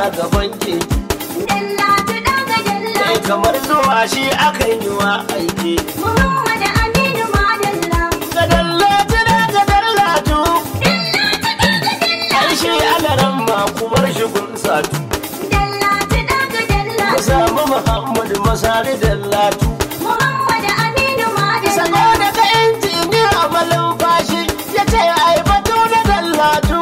gaban keke Dallatu daga kai dallatu kamar zuwa shi akan yi wa aiki Muhammad Aminu Madalla ga dallatu da ga dallatu ai shi alaran ma ku bar shi kun satu Dallatu daga ku dallatu samu muhammad masari dallatu Muhammad Aminu Madalla saboda ka injiniya amalin fashi ya ce ai batu da dallatu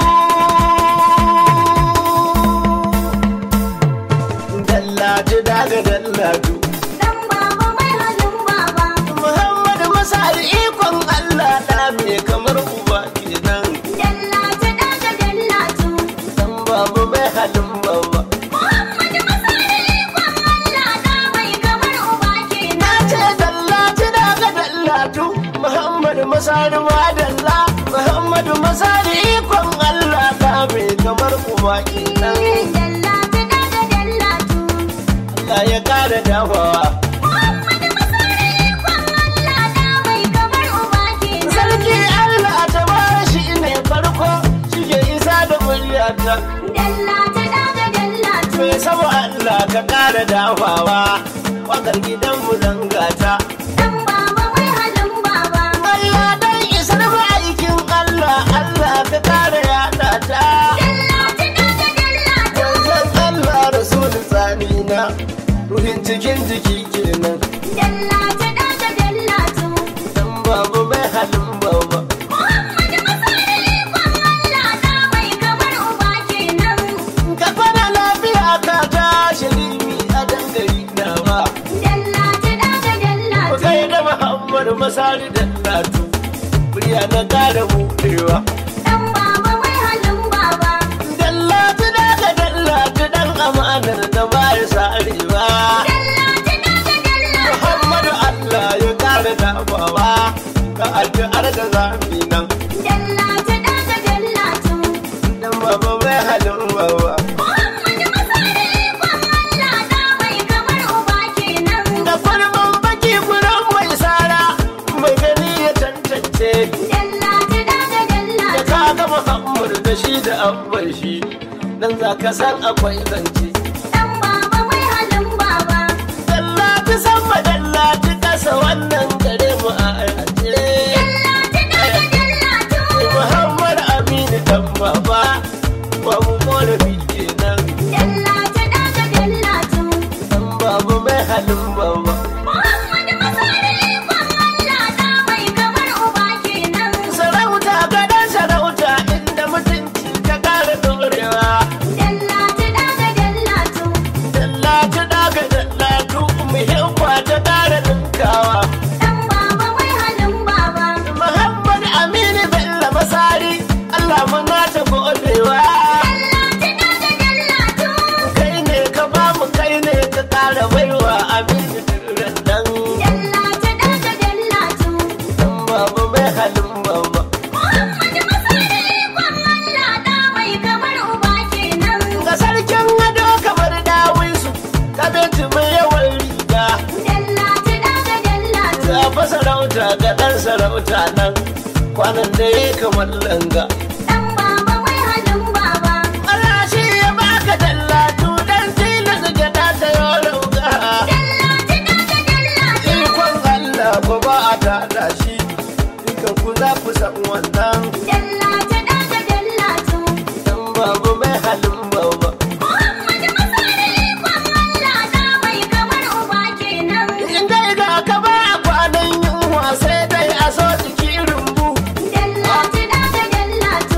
dallatu daga dallatu Dan baba mai halin baba Muhammad masari ikon Allah da me kamar uba kenan Dallatu daga dallatu dan babu mai halin baba Muhammad Masari ikon Allah da mai kamar uba na kenan ce dallatu daga dallatu Muhammad masari madalla Muhammad masari ikon Allah da me kamar uba kenan Dallatu daga dallatu Allah ya kara dafawa Muhammad Masari ikon Allah da mai kamar uba kenan sarki Allah ta ba shi ne farko shi ke isa da muryata Dallatu daga dallatu mai sama Allah ka kara dafawa wakar gidan mu zangata Dan baba mai halin baba Allah dan isar ma'aikin Allah Allah ka kara yada ta Dallatu daga dallatu Wanzan Allah Rasul tsani na ruhin cikin jiki kenan Dallatu daga dallatu dan babu mai halin baba Muhammad Masari ikon Allah da mai kamar uba kenan ka kwana lafiya ka tashi limi a dangari nawa Dallatu daga ku dallatu kai da Muhammad Masari da Latu murya na kara buɗewa Dan baba mai halin baba Dallatu daga dallatu dan amanar da ba ya sarewa Dallatu daga dallatu Muhammadu Allah ya kare dafawa ka addu'ar da zafi nan Dallatu daga dallatu dan baba mai halin baba Muhammad Masari ikon Allah da mai kamar uba kenan da kwalban baki gurin mai sara mai gani ya tantance Dallatu daga da dallatu ka ga Muhammadu da shi da abban shi dan za ka san akwai zance Dan baba mai halin baba Dallatu sama dallatu kasa wannan gare mu a ajiye Dallatu daga dallatu Muhammad Aminu dan baba babu korafi kenan Dallatu daga dallatu dan babu mai halin baba Muhammad Masari ikon Allah da mai kamar uba kenan sarauta gadon sarauta inda mutunci ka kara dorewa Dallatu daga dallatu dallatu daga dallatu muhimma ta kara ninkawa Dan baba mai halin baba Muhammad Aminu Bello Masari Allah muna ta godewa Dallatu daga dallatu kai ne ka ba mu kai ne ka kara baiwa Aminu Dirran nan Dallatu daga dallatu dan babu mai halin baba Muhammad Masari ikon Allah da mai kamar uba kenan ga sarkin ado kamar dawisu ka binci mai yawan riga Dallatu daga dallatu ga fa sarauta ga dan sarauta nan kwanan da ya kamar langa Dan baba mai halin baba Allah shi ya baka dallatu dan tilas gada ta yi rauga Dallatu daga dallatu ikon Allah ko ba a tada shi dukan ku za ku san wannan Dallatu daga dallatu dan babu mai halin baba Muhammad Masari ikon Allah da mai kamar uba kenan in dai ga ka ba kwanan yunwa sai dai a so jiki rumbu Dallatu daga dallatu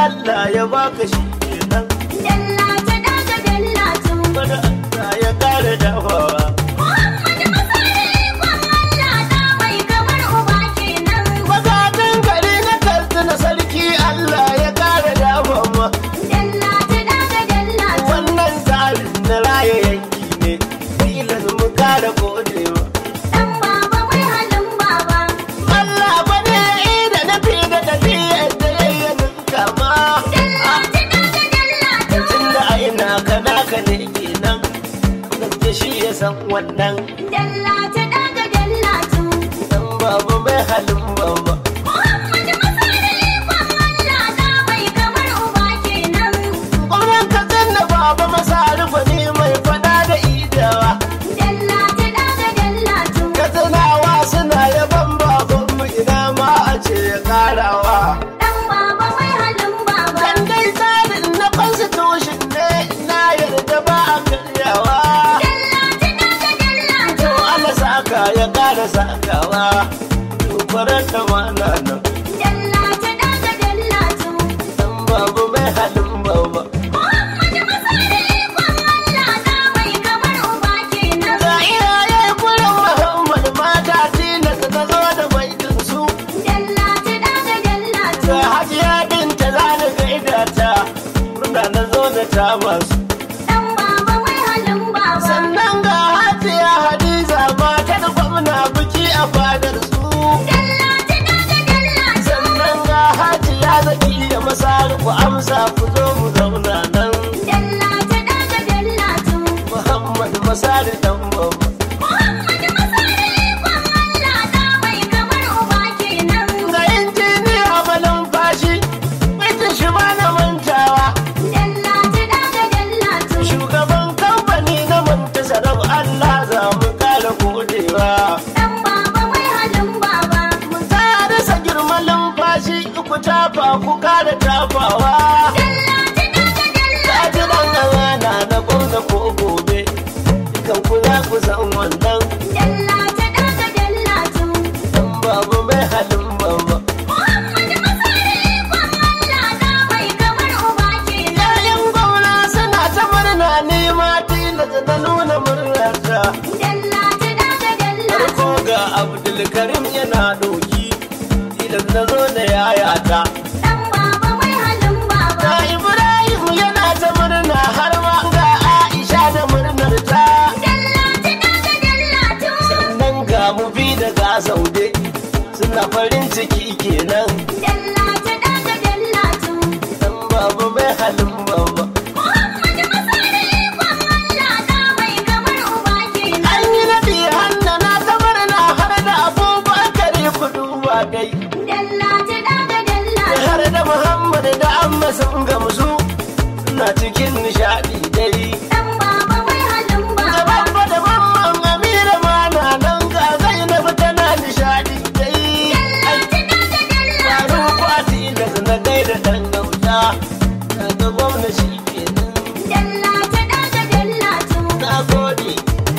Allah ya baka shi kenan Dallatu daga dallatu. bada Allah ya kare dafawa Muhammadu Masari ikon Allah da mai kamar uba kenan. Magatan gari na karsuna sarki Allah ya kare dafawa Dallatu daga dallatu. wannan tsarin na raya yanki ne tilas mu kare godewa Dan baba mai halin baba. Allah bane da na fi da tafiyar da yayyanin kama Dallatu daga dallatu. tunda a ina kana ka ne kenan gaske shi ya san wannan Dallatu daga dallatu. dan babu mai halin baba Muhammadu Masari ikon Allah da mai kamar uba kenan. Ƙwarar ka zanna baba masa rufani mai fada da idawa Dallatu daga dallatu. Katsinawa suna yaban babanmu ina ma a ce ya karawa Dan baba mai halin baba. Dan dai tsarin na constitution ne na yarda ba a karyawa Dallatu daga dallatu. To Allah saka ya kara sakawa Tukwarar da mana nan Dallatu daga dallatu. Dan babu mai halin baba Muhammadu Masari ikon Allah da mai kamar uba kenan. Ga iyaye kurin Muhammad mata tilas na zo da baitin su Dallatu daga dallatu. Ga hajiya binta za ni gaida ta Murna na zo da ta masu Dan baba mai halin baba. Sannan ga hajiya Hadiza matar gwamna biki a fadar su Dallatu daga dallatu. Sannan ga hajiya zaki da masar ku amsa ku zo mu zauna nan Dallatu daga dallatu. Muhammad masar dan babba Muhammadu Masari ikon Allah da mai kamar uba kenan. Ga injiniya malin fashi Mijin shi ba na mantawa Dallatu daga dallatu. Shugaban kamfani na manta sarau Allah za mu kara godewa Dan baba mai halin baba. Ta rasa girman lumfashi ku tafa ku kara tafawa Dallatu daga Ta dallatu. ji dan amana na gwamna ko gobe Dukan ku za ku san wannan Dallatu daga dallatu. Dan babu mai halin baba Muhammadu Masari ikon Allah da mai kamar uba kenan. Yayin gwamna suna ta murna ni ma tilas na nuna murnarta Dallatu daga dallatu. Farko ga Abdulkarim yana doki tilas na zo da yayata Dan baba mai halin baba. Ga Ibrahim yana ta murna har ma ga Aisha da murnar ta Dallatu daga dallatu. Sannan ga mu bi da ga saude suna farin ciki kenan Dallatu daga dallatu. Dan babu mai halin baba Muhammadu Masari ikon Allah da mai kamar uba kenan. An yi naɗi hannu na ta murna har da abubakar ku duba dai Dallatu daga dallatu. har da Muhammad da amma sun gamsu suna cikin nishaɗi dai Dan baba mai halin Da baba. babba da mamman Amira ma na nan ga Zainab tana nishaɗi dai Dallatu daga dallatu. Faru kwati da na gaida dan gauta daga gwamna shi kenan Dallatu daga dallatu. na gode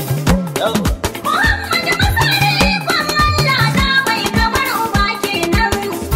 Yau. Muhammadu Masari ikon Allah da mai kamar uba kenan.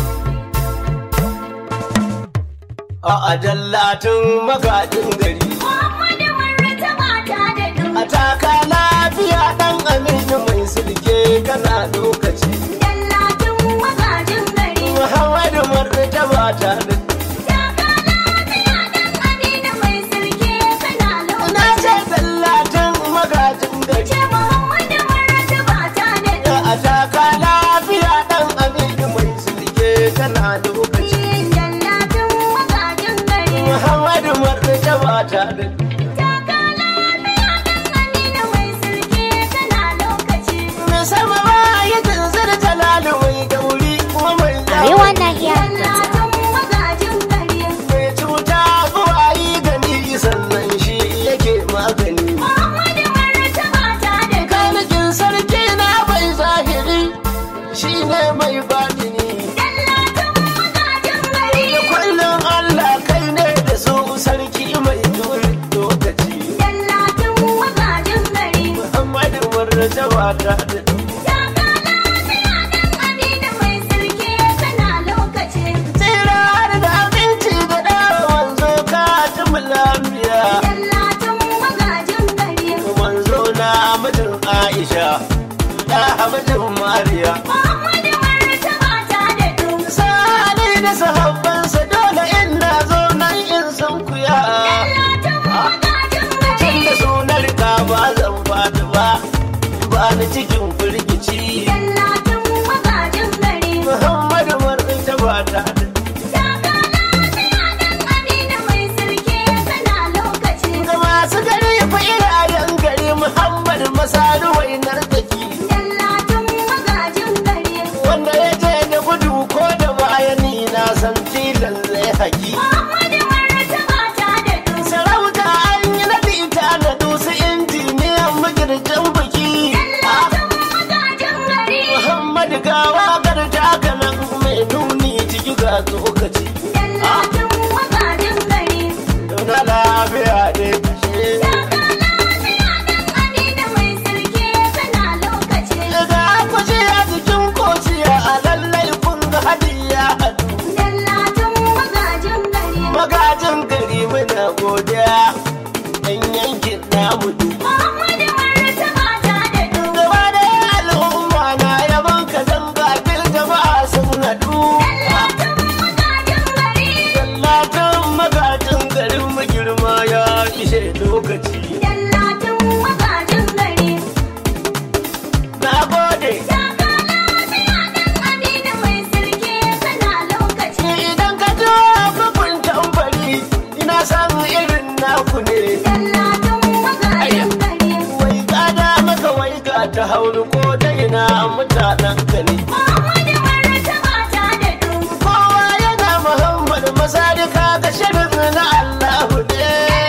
a ajallatin magajin gari Muhammadu Martaba ta da duk. a taka lafiya dan aminu mai sulke kana lokaci Dallatin magajin gari. Muhammadu martaba ta da Taka lafiya dan Aminu mai sirke kana na lokaci. ce dallatin magajin gari Ce Muhammadu Martaba ta da duk. a taka lafiya dan aminu mai sulke kana lokaci Dallatin magajin gari. Muhammadu martaba ta da Taka lafiya dan Aminu mai sirke kana lokaci. mai sama ba ya tanzar jalalu mai gauri kuma mai Arewa Nahiya Dallatin magajin gari. mai cuta zuwa yi gani sannan shi yake magani Muhammadu Martaba ta da duk. kanikin sarki na bai zahiri shi ne mai batini Dallatin magajin gari. da kullum Allah kai ne da su sarki mai juri lokaci Dallatin magajin gari. Muhammadu martaba ta da Taka lafiya dan Aminu mai sirke kana lokaci. tsira da abinci da Aisha da hamajin Mariya Muhammadu martaba ta da du. Sani da sahabbansa dole in na zo nan in san kuya Dallatan magajin Tun gari. da sunar ka ba zan fadi ba ba ni cikin firgici Dallatan magajin gari. Muhammadu marɗin ba ta da Taka lafiya dan Aminu mai sirke kana lokaci. ga masu gari fa irayen gari Muhammad Masadu wainar taki Dallatan magajin gari. wanda ya je da gudu ko da bayani na san tilan zai haki Muhammadu martaba ta da du. sarauta an yi naɗi ta da dusu injiniyan magirjan biki Dallatan magajin gari. Muhammad gawa garta kanan mai nuni ciki ga tsokaci Dallatan magajin gari. Dona lafiya ne kashe Taka lafiya dan Aminu mai sirke kana lokaci. Daga kuce a jikin kociya a lallai kun ga hadiya hadu Dallatan magajin gari. magajin gari muna godiya ɗan yankin namu duk Muhammadu martaba ta da du. gaba da al'umma na yaban ka zanga dil jama'a sun haɗu Dallatan magajin gari. Dallatan magajin garin mu girma ya ishe lokaci Dallatan magajin gari. na gode Taka lafiya dan Aminu mai sirke kana lokaci. idan ka ji bugun tambari ina san irin naku ne Dallatan magajin gari. wai gada maka wai ga ta hauru ko da ina mutanen ka ne Muhammadu martaba ta da du. kowa yana muhammad masarika ga shirin na allahu ne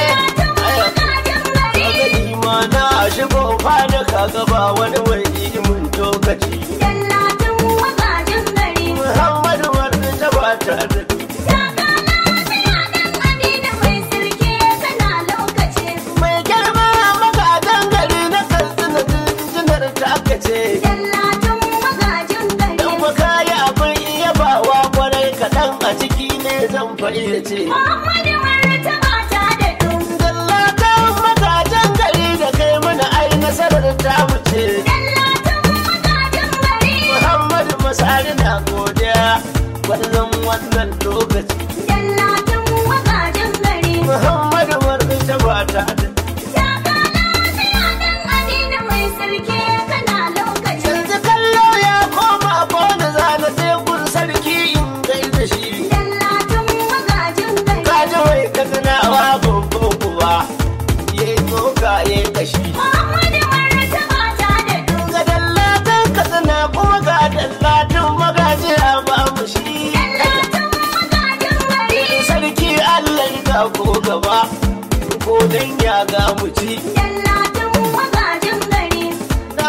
Magajin gari. kaga nima na shigo fada kaga ba wani mai mun tokaci Dallatan magajin gari. muhammadu wani ta ba ta da Taka lafiya dan Aminu mai sirke kana lokaci. mai girma magadan gari na kansina jinjinar ta aka ce Dallatan magajin gari. dan maka yi abin iya bawa kwarai kaɗan a ciki ne zan fayyace Muhammadu martaba ta da du. Dallatan magajan gari da kai mana ai nasarar ta wuce Dallatan magajin gari. Muhammadu Masari na godiya wannan wannan lokaci Dallatan magajin gari. Muhammadu Marɗin ta ba ta da Taka lafiya dan Aminu mai sirke kana lokaci. yanzu kallo ya koma kone zana tekun sarki in gaida shi Dallatan magajin gari. kaji mai katsinawa babban kuwa ya yi tsoka ya yi kashi Muhammadu martaba ta da du. ga dallatan katsina kuma ga dallatin magajiya ba mu shi Dallatan magajin gari. sarki allah ga ko gaba ko dan ya ga mu ci Dallatan magajin gari. na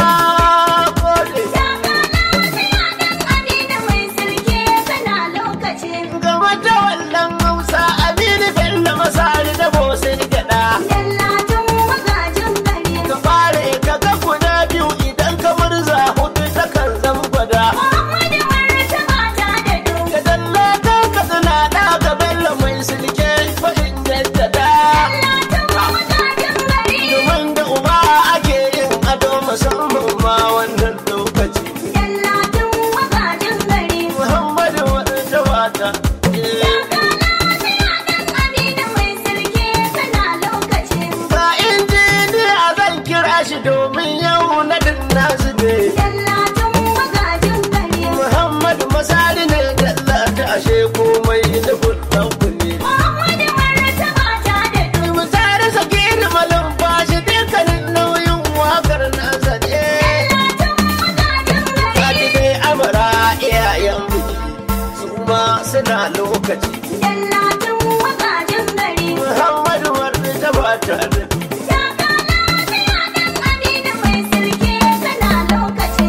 gode Taka lafiya dan Aminu mai sirke kana lokaci. game da wannan hausa aminu bello masari da bosin gada Dallatan magajin gari. ka fare ka ga guda biyu idan ka murza hudu ta kan zan gwada Muhammadu martaba ta da du. ka dallatan ka tsina da ka bello mai silke fa'in jaddada Dallatan magajin gari. domin da uba ake yin ado musamman ma wannan lokaci Dallatan magajin gari. muhammadu wadda wata Taka lafiya dan Aminu mai sirke kana lokaci. ga injiniya zan kira shi domin yau na dinna su ne Dallatan magajin gari. muhammadu masari ne dallata ashe komai da fulɗan ku ne Muhammadu martaba ta da du. mu tare sakiri malam bashi dukkanin nauyin wakar nasa ne Dallatan magajin gari. Kaji dai amara iyayen biki su ma suna lokaci Dallatan magajin gari. muhammadu warri ta ba tare Taka lafiya dan Aminu mai sirke kana lokaci.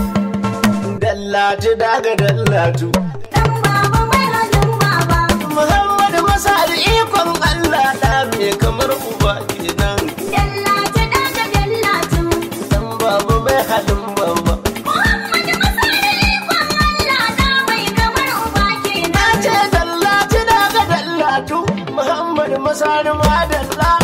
dallatu daga dallatu Dan baba mai halin baba. muhammadu masari ikon allah da me kamar uba kenan Dallatu daga dallatu. dan babu mai halin baba Muhammadu Masari ikon Allah da mai kamar uba na kenan. ce dallatu daga dallatu muhammadu masari madalla